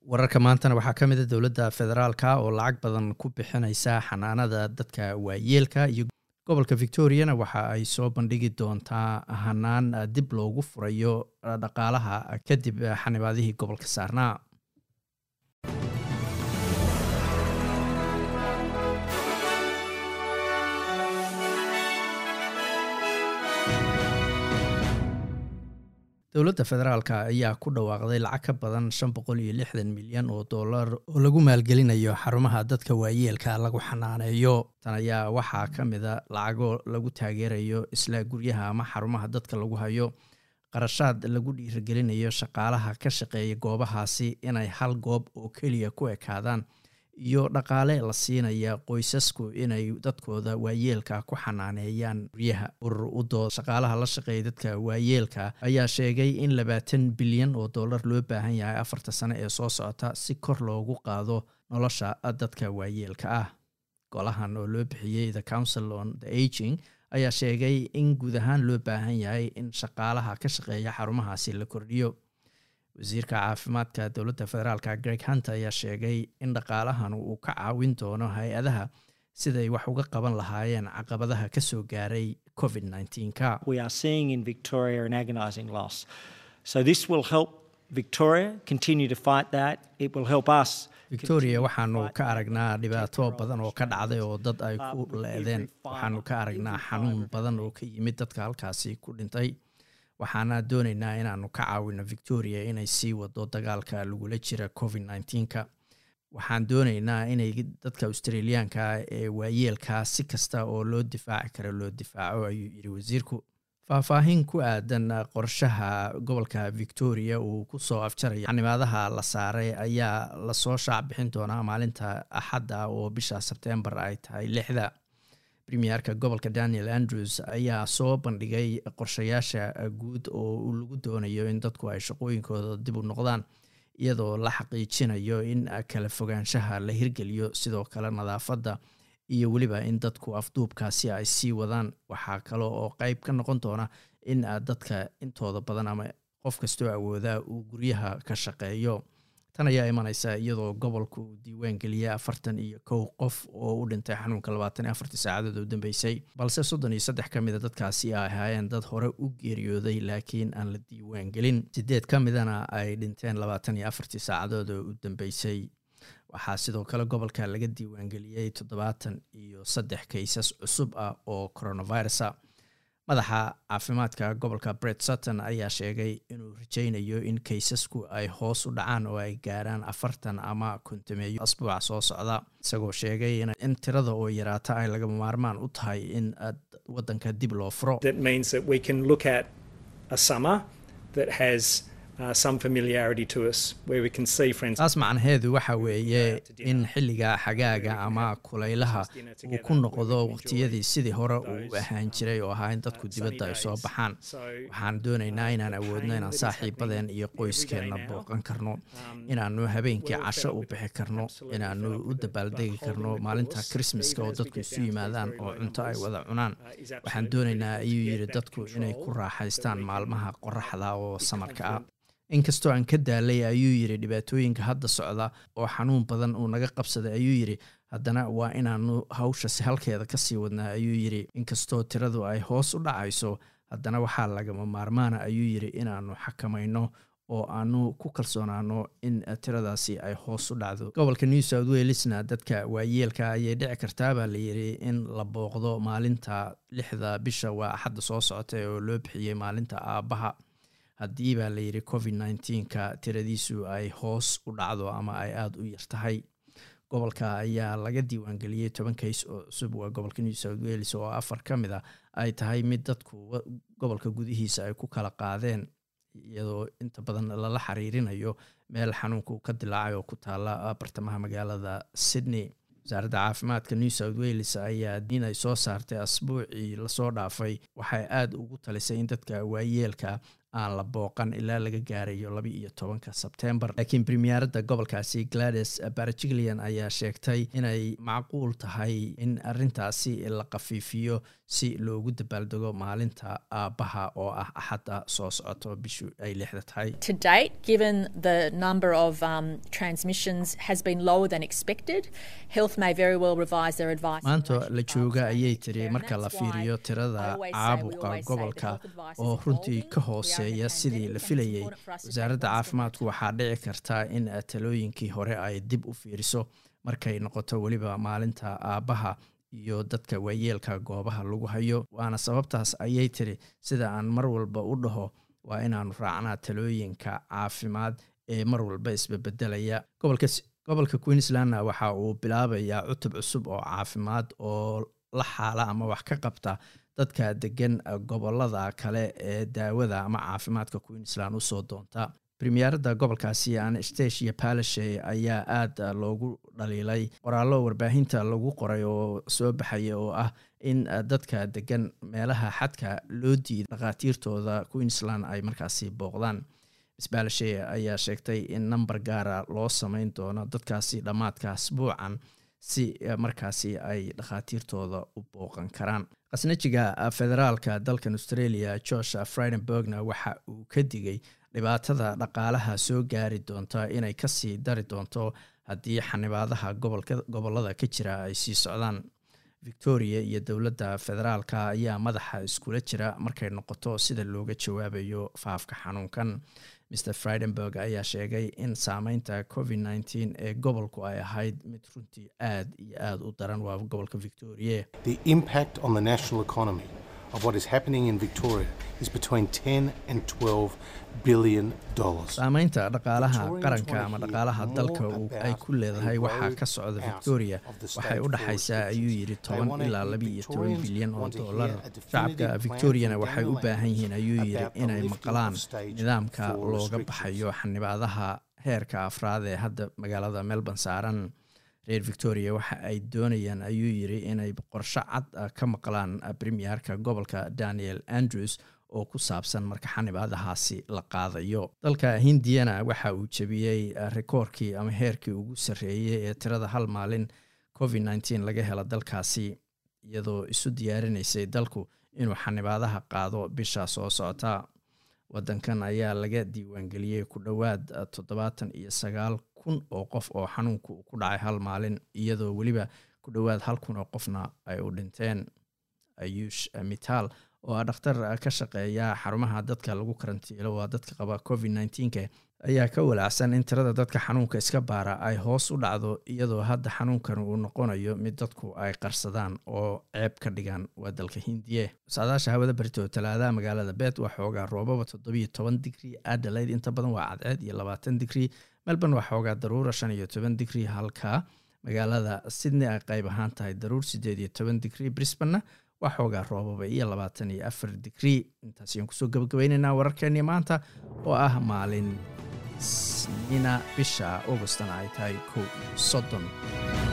wararka maantana waxaa ka mid a dowladda federaalka oo lacag badan ku bixinaysa xanaanada dadka waayeelka iyo gobolka victoriana waxa ay soo bandhigi doontaa hanaan dib loogu furayo dhaqaalaha kadib xanibaadihii gobolka saarnaa dowladda federaalk ayaa ku dhawaaqday lacag ka badan shan boqol iyo lixdan milyan oo dollar oo lagu maalgelinayo xarumaha dadka waayeelka lagu xanaaneeyo tan ayaa waxaa ka mida lacago lagu taageerayo isla guryaha ama xarumaha dadka lagu hayo qarashaad lagu dhiirigelinayo shaqaalaha ka shaqeeya goobahaasi inay hal goob oo keliya ku ekaadaan iyo dhaqaale la siinaya qoysasku inay dadkooda waayeelka ku xanaaneeyaan guryaha urur u dood shaqaalaha la shaqeeya dadka waayeelka ayaa sheegay in labaatan bilyan oo dollar loo baahan yahay afarta sano ee soo socota si kor loogu qaado nolosha dadka waayeelka ah golahan oo loo bixiyey the council on the aging ayaa sheegay in guud ahaan loo baahan yahay in shaqaalaha ka shaqeeya xarumahaasi la kordhiyo wasiirka caafimaadka dowladda federaalk greg hunter ayaa sheegay in dhaqaalahan uu ka caawin doono hay-adaha siday wax uga qaban lahaayeen caqabadaha kasoo gaaray covid ka victoria waxaanu ka aragnaa dhibaato badan oo ka dhacday oo dad ay ku leedeen waxaanu ka aragnaa xanuun badan oo ka yimid dadka halkaasi ku dhintay waxaana doonaynaa inaanu ka caawino victoria inay sii wado dagaalka lagula jira covid ka waxaan doonaynaa inay dadka australiyaanka ee waayeelka si kasta oo loo difaaci karo loo difaaco ayuu yidhi wasiirku faahfaahin ku aadan qorshaha gobolka victoria uu kusoo afjaraya xanimaadaha la saaray ayaa lasoo shaac bixin doonaa maalinta axadda oo bisha sebtembar ay tahay lixda premierka gobolka daniel andrews ayaa soo bandhigay qorshayaasha guud oo lagu doonayo in dadku ay shaqooyinkooda dib u noqdaan iyadoo la xaqiijinayo in kala fogaanshaha la hirgeliyo sidoo kale nadaafadda iyo weliba in dadku afduubkaasi ay sii wadaan waxaa kale oo qeyb ka noqon doona in dadka intooda badan ama qof kastoo awoodaa uu guryaha ka shaqeeyo tan ayaa imaneysa iyadoo gobolku uu diiwaan geliyay afartan iyo kow qof oo u dhintay xanuunka labaatan iyo afartii saacadood u dambeysay balse soddon iyo saddex ka mida dadkaasi ay ahaayeen dad hore u geeriyooday laakiin aan la diiwaan gelin sideed ka midana ay dhinteen labaatan iyo afartii saacadood oo u dambeysay waxaa sidoo kale gobolka laga diiwaangeliyey toddobaatan iyo saddex kaysas cusub ah oo coronavirusa madaxa caafimaadka gobolka bret sutton ayaa sheegay inuu rajaynayo in kaysasku ay hoos u dhacaan oo ay gaaraan afartan ama kontameeyo asbuuca soo socda isagoo sheegay in tirada oo yaraata ay lagama maarmaan u tahay in wadanka dib loo furo taas macnaheedu waxa weeye in xilliga xagaaga ama kulaylaha uu ku noqdo waqtiyadii sidii hore uu u ahaan jiray oo ahaa in dadku dibadda ay soo baxaan waxaan doonaynaa inaan awoodno inaan saaxiibadeen iyo qoyskeenna booqan karno inaanu habeenkii casho u bixi karno inaanu u dabaaldegi karno maalinta krismaska oo dadku isu yimaadaan oo cunto ay wada cunaan waxaan doonaynaa ayuu yidhi dadku inay ku raaxaystaan maalmaha qoraxda oo samarka ah inkastoo aan ka daalay ayuu yidhi dhibaatooyinka hadda socda oo xanuun badan uu naga qabsaday ayuu yidhi haddana waa inaanu hawshasi halkeeda kasii wadnaa ayuu yidhi inkastoo tiradu ay hoos u dhacayso haddana waxaa lagama maarmaana ayuu yidhi inaanu xakamayno oo aanu ku kalsoonaano in tiradaasi ay hoos u dhacdo gobolka new south welesna dadka waayeelka ayay dhici kartaa baa layidhi in la booqdo maalinta lixda bisha waa axadda soo socota oo loo bixiyey maalinta aabbaha haddii baa layidhi covid nneteen-ka tiradiisu ay hoos u dhacdo ama ay aada u yartahay gobolka ayaa laga diiwaangeliyey toban kays oo cusub waa gobolka new south wales oo afar ka mid a ay tahay mid dadku gobolka gudihiisa ay ku kala qaadeen iyadoo inta badan lala xiriirinayo meel xanuunka uu ka dilaacay oo ku taala bartamaha magaalada sydney wasaaradda caafimaadka new south wales ayaa in ay soo saartay asbuucii lasoo dhaafay waxay aada ugu talisay in dadka waayeelka aan la booqan ilaa laga gaarayo laba iyo tobanka sebtembar laakiin premierada gobolkaasi glades barjiglian ayaa sheegtay inay macquul tahay in arintaasi la qafiifiyo si loogu dabaaldego maalinta aabbaha oo ah axadda soo socoto bishu ay lixda tahay maanta la jooga ayay tiri marka la fiiriyo tirada caabuqa gobolka oo runtii ka hooseeya sidii la filayay wasaaradda caafimaadku waxaa dhici karta in talooyinkii hore ay dib u fiiriso markay noqoto weliba maalinta aabbaha iyo dadka waayeelka goobaha lagu hayo waana sababtaas ayay tiri sida aan mar walba u dhaho waa inaanu raacnaa talooyinka caafimaad ee mar walba isbebedelaya gobolka queenslandna waxa uu bilaabayaa cutub cusub oo caafimaad oo la xaala ama wax ka qabta dadka degan gobolada kale ee daawada ama caafimaadka queensland usoo doonta premierada gobolkaasi anastasia palashe ayaa aada loogu dhaliilay qoraallo warbaahinta lagu qoray oo soo baxaya oo ah in dadka degan meelaha xadka loo diiday dhakhaatiirtooda queensland ay markaasi booqdaan miss palashe ayaa sheegtay in number gaara loo sameyn doono dadkaasi dhammaadka asbuucan si markaasi ay dhakhaatiirtooda u booqan karaan khasnajiga federaalka dalkan australia george fridenbergna waxa uu ka digay dhibaatada dhaqaalaha soo gaari doonta inay kasii dari doonto haddii xanibaadaha gobolada ka jira ay sii socdaan victoria iyo dowladda federaalka ayaa madaxa iskula jira markay noqoto sida looga jawaabayo faafka xanuunkan mr fridenberg ayaa sheegay in saameynta covid nteen ee gobolku ay ahayd mid runtii aad iyo aada u daran waa gobolka victoria of what is happening in Victoria is between 10 and 12 billion dollars. saameynta dhaqaalaha qaranka ama dhaqaalaha dalka ay ku leedahay waxaa ka socda victoria waxay u dhexaysaa ayuu yidhi toban ilaa laba iyo toban bilyan oo dollar shacabka victoriana waxay u baahan yihiin ayuu yidhi inay maqlaan nidaamka looga baxayo xanibaadaha heerka afraad ee hadda magaalada melbourne saaran reer victoria waxa ay doonayaan ayuu yidri inay qorsho cad ka maqlaan premierka gobolka daniel andrews oo ku saabsan marka xanibaadahaasi la qaadayo dalka hindiyana waxa uu jebiyey rikoorkii ama heerkii ugu sarreeyey ee tirada hal maalin covid nteen laga helo dalkaasi iyadoo isu diyaarinaysay dalku inuu xanibaadaha qaado bisha soo socota wadankan ayaa laga diiwaangeliyey ku dhowaad toddobaatan iyo sagaal kun oo qof oo xanuunku ku dhacay hal maalin iyadoo weliba ku dhowaad hal kun oo qofna ay u dhinteen ayuush mitaal oo ah dhakhtar ka shaqeeya xarumaha dadka lagu karantiilo waa dadka qaba covid nteenka ayaa ka walaacsan in tirada dadka xanuunka iska baara ay hoos u dhacdo iyadoo hadda xanuunkan uu noqonayo mid dadku ay qarsadaan oo ceeb ka dhigaan waa dalka hindiye saadaasha hawada barito talaadaha magaalada bet waa xoogaa roobaba toddobiyo toban digri adelaide inta badan waa cadceed iyo labaatan digri melbourne waa xoogaa daruura shan iyo toban digri halka magaalada sydney ay qayb ahaan tahay daruur sideed iyo toban digri brisbanna waa xoogaa roobaba iyo labaatan iyo afar digri intaas ayaan kusoo gabagabaynaynaa wararkeennii maanta oo ah maalin snina bisha augustana ay tahay kow iyo soddon